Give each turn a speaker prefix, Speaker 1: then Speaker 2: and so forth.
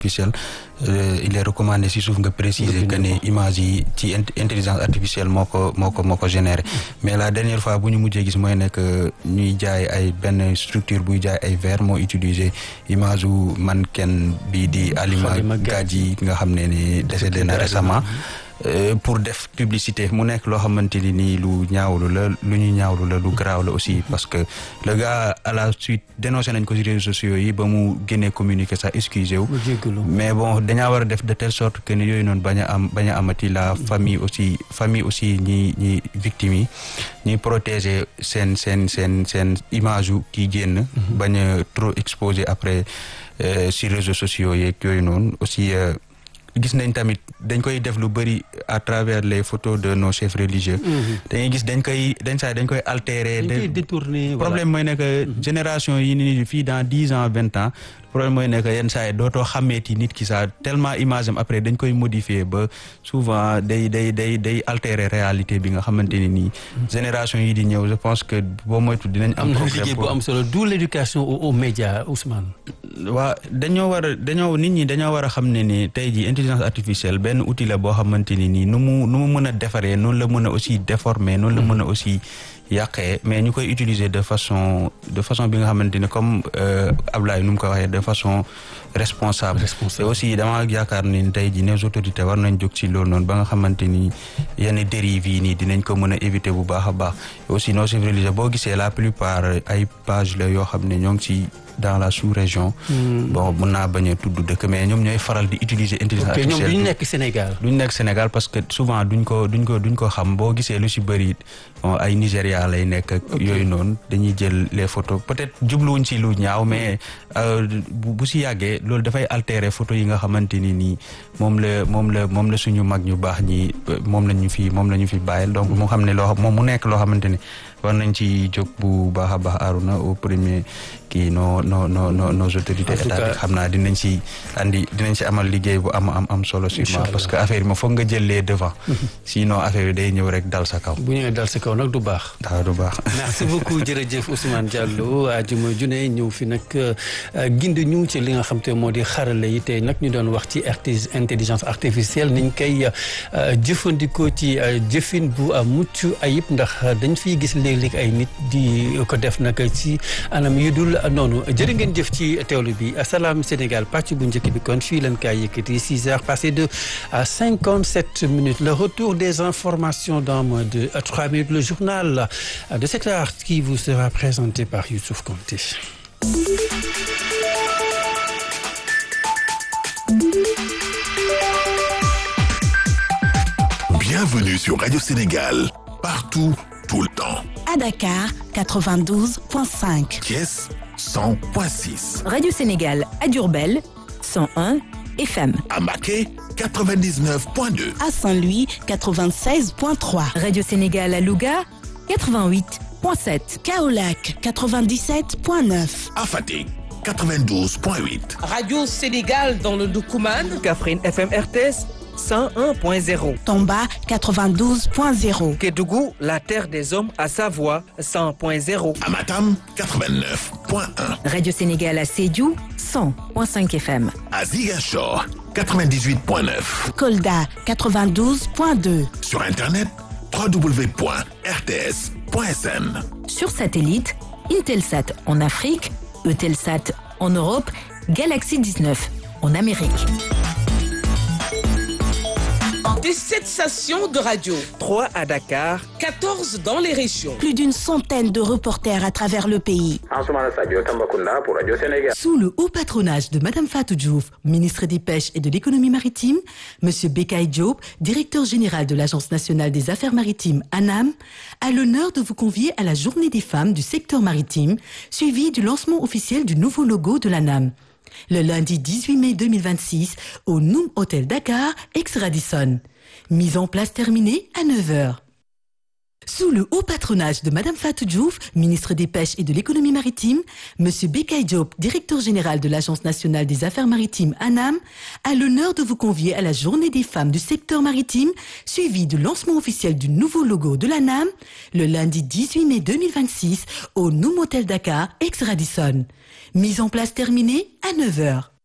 Speaker 1: artificielle il est recommandé si suuf nga préciser que ne image yi ci intelligence artificielle moo ko moo ko moo ko généré mais la dernière fois bu ñu mujjee gis mooy nekk ñuy jaay ay benn structure buy jaay ay verre moo utiliser image u mannequin bi di Halima Gadji nga xam ne ni décédé na récemment pour def publicité mu nekk loo xamante ni nii lu ñaawlu la lu ñu ñaawlu la lu garaaw la aussi parce que le gars à la suite dénoncé nañ ko ci réseaux sociaux yi ba mu génnee communiqué sax excusé wu mais bon dañaa war a def de telle sorte que ni yooyu noonu bañ a am bañ a amati la famille aussi famille aussi ñi ñi victimes yi ñuy protéger seen seen seen seen image yu kii génn bañ a trop exposé après sur réseaux sociaux yeeg yooyu noonu aussi gis nañ tamit dañ koy def lu bëri à travers les photos de nos chefs religieux. dañuy gis dañ koy dañ saa dañ koy altérer.
Speaker 2: dañ koy détourner
Speaker 1: problème mooy ne que génération yi nii fii dans dix ans vingt ans problème mooy ne que yenn saa yi dootoo xàmmeeti nit ki saa tellement image am après dañ koy modifier ba souvent day day day day altérer réalité bi nga xamante ne nii. génération yi di ñëw je pense que boo moytu dinañ am.
Speaker 2: problème liggéey bu am solo d'où l'éducation aux médias Ousmane.
Speaker 1: waa dañoo war a dañoo nit ñi dañoo war a xam ne ni tey jii intelligence artificielle benn outil la boo xamante ni nii nu mu nu mu mën a defaree noonu la mën a aussi déformer noonu la mën a aussi yàqee mais ñu koy utiliser de façon de façon bi nga xamante ni comme Ablaye nu mu ko waxee de façon responsable te aussi dama yaakaar ni tey jii les autorités war nañ jóg ci loolu noonu ba nga xamante ni yenn dérives yi nii dinañ ko mën a éviter bu baax a baax aussi nos chefs religieux boo gisee la plupart ay page la yoo xam ne ñoo ngi ci dans la sous-région. bon mun naa bañ a tudd dëkk mais ñoom ñooy faral di utiliser intelligence artificielle.
Speaker 2: ñoom duñ nekk Sénégal.
Speaker 1: duñ nekk Sénégal parce que souvent duñ ko duñ ko duñ ko xam boo gisee lu ci bëri ay Nigéria lay nekk ak yooyu noonu dañuy jël les photos peut-être jubluwuñ ci lu ñaaw mais bu ci yàggee loolu dafay altérer photos yi nga xamante ni nii moom la moom la moom la suñu mag ñu baax ñi moom la ñu fi moom la ñu fi bàyyil donc moo xam ne loo moom mu nekk loo xamante ni war nañ ci jóg bu baax a baax Aruna au premier kii no no no no nos autorités étatiques xam naa dinañ ci andi dinañ ci amal liggéey bu am am am solo sûrement parce que affaire yi ma foog nga jël les devant sinon affaire yi day ñëw rek dal sa kaw
Speaker 2: bu ñëwee dal sa kaw nag du baax
Speaker 1: waaw du baax
Speaker 2: merci beaucoup jërëjëf Ousmane Diallo ajuma june ñëw fi nag gindi ñu ci li nga xam te moo di xarala yi tey nag ñu doon wax ci intelligence artificielle niñ koy jëfandikoo ci jëfin bu mucc ayib ndax dañ fiy gis léeg-léeg ay nit di ko def nag ci anam yu dul noonu jërë ngeen jëf ci teewlu bi Salam Sénégal pàcc bu njëkk bi kon fii leen kaay yëkkati six heures passées de cinquante sept minutes le retour des informations dans moins de trois minutes le journal de cette heure qui vous sera présenté par Youssouf Konté
Speaker 3: Bienvenue sur Radio Sénégal partout tout le temps.
Speaker 4: À Dakar, 92.5.
Speaker 3: Thiès, 100.6.
Speaker 5: Radio Sénégal à Diourbel, 101 FM.
Speaker 3: À Mbacké, 99.2.
Speaker 4: À Saint-Louis, 96.3.
Speaker 5: Radio Sénégal à Louga, 88.7.
Speaker 4: Kaolack, 97.9.
Speaker 3: À Fatick, 92.8.
Speaker 6: Radio Sénégal dans le Doukoumane.
Speaker 7: Kaffrine FM RTS. 101.0.
Speaker 4: Tomba 92.0.
Speaker 7: Kédougou, la terre des hommes à Savoie 100.0.
Speaker 3: À Matam 89.1.
Speaker 5: Radio Sénégal à Sédhiou 100.5 FM.
Speaker 3: À Ziguinchor 98.9.
Speaker 4: Kolda 92.2.
Speaker 3: Sur internet www.rts.sn.
Speaker 5: Sur satellite, Intelsat en Afrique, Eutelsat en Europe, Galaxy 19 en Amérique.
Speaker 6: Des 7 stations de radio.
Speaker 7: 3 à Dakar.
Speaker 6: 14 dans les régions.
Speaker 4: Plus d'une centaine de reporters à travers le pays.
Speaker 8: Sous le haut patronage de Madame Fatou Diouf, ministre des Pêches et de l'Économie maritime, Monsieur Bekay Diop, directeur général de l'Agence nationale des affaires maritimes ANAM, a l'honneur de vous convier à la Journée des femmes du secteur maritime, suivie du lancement officiel du nouveau logo de l'ANAM. Le lundi 18 mai 2026 au Noom Hotel Dakar, ex-Radisson. Mise en place terminée à 9h. Sous le haut patronage de Madame Fatou Diouf, ministre des Pêches et de l'Économie maritime, Monsieur Bekay Diop, directeur général de l'Agence nationale des affaires maritimes ANAM, a l'honneur de vous convier à la Journée des femmes du secteur maritime, suivie du lancement officiel du nouveau logo de l'ANAM, le lundi 18 mai 2026 au Noom Hotel Dakar, ex-Radisson. Mise en place terminée à 9h.